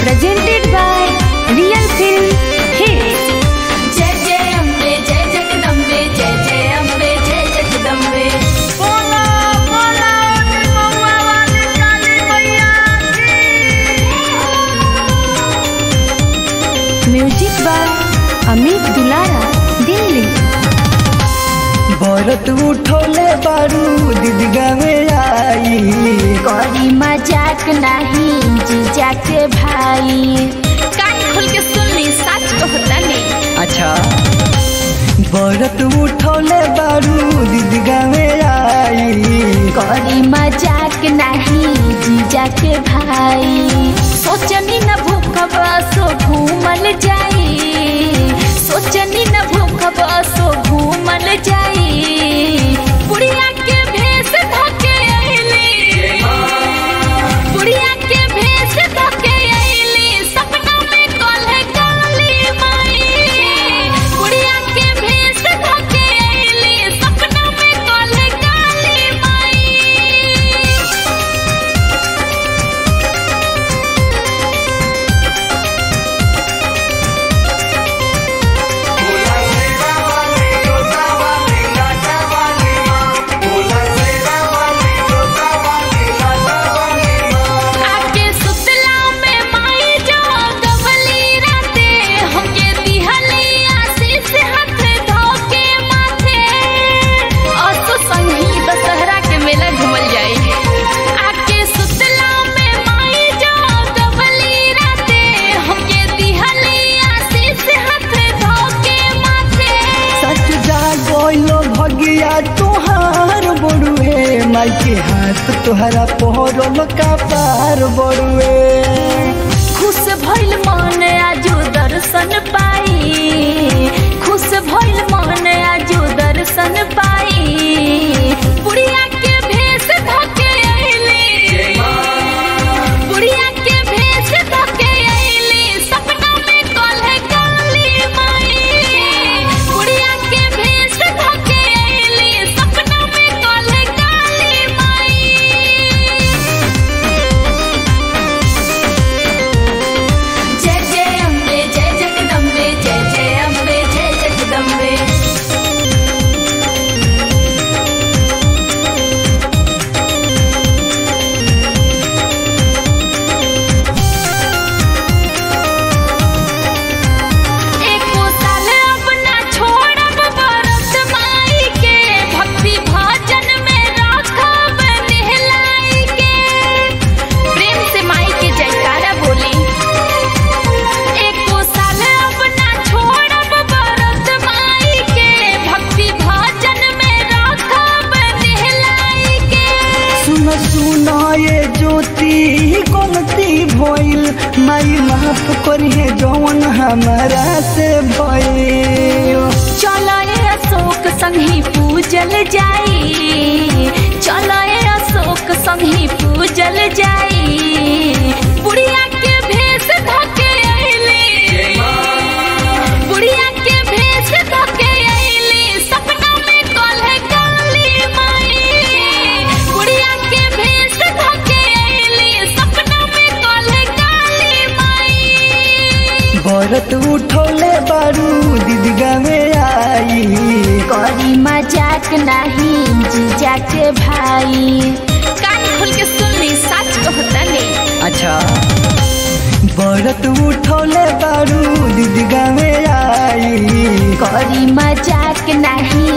presented by Real Film Hits. जय जय अम्बे जय जगदम्बे जय जय अम्बे जय जगदम्बे बोला बोला महुआ वाली काली मैया Music by Amit Dulara, Delhi. भरत उठोले बारू दीदगा में आई करी मजाक नहीं जीजा के भाई कान खोल के सुन ली सच कहता नहीं अच्छा भरत उठोले बारू दीदगा में आई करी मजाक नहीं जीजा के भाई सोचनी न भूखब सो घूमल जाई सोचनी न भूखब सो घूमल जाई बुढ़िया के भेष धके अइली बुढ़िया के भेष धके अइली सपना में कल्हे काली माई बुढ़िया के भेष धके अइली सपना में कल्हे काली माई आके सुतला में माई जो गवली राते हमके दिहली आशीष हाथ धोके माथे असो संगी दशहरा के मेला घूमल जाई आके सुतला में माई जो गवली राते हमके दिहली आशीष हाथ धोके माथे सच जा गोइलो भगिया तुहार बड़ुए माई के हाथ तुहरा पोहरल का पार बड़ुए खुश भइल मन आजू दर्शन पाई खुश भइल मन आजू दर्शन पाई बुढ़िया के भेष धके अइली बुढ़िया के भेष धके अइली सपना में कल्हे काली माई बुढ़िया के भेष धके अइली सपना में कल्हे काली माई जय जय अम्बे जय जगदम्बे जय जय अम्बे जय जगदम्बे एको साल अपना छोड़ब बरत माई के भक्ति भजन में राखब नेहलाई के प्रेम से माई के जयकारा बोली एको साल अपना छोड़ब बरत माई के भक्ति भजन में राखब नेहलाई के सुन सुन ये ज्योति गलती भइल माई माफ करिए जौन हमारा से भइल चलो ए अशोक संगी पूजल जाई चलो ए अशोक संगी पूजल जाई बुढ़िया के भेष धके अइली बुढ़िया के भेष धके अइली सपना में कल्हे काली माई बुढ़िया के भेष धके अइली सपना में कल्हे काली माई भरत उठोले बारू दीदगा में आई करी मजाक नहीं जीजा के भाई कान खोल के सुन ली सच कहता नहीं अच्छा भरत उठोले बारू दीदगा में आई करी मजाक नहीं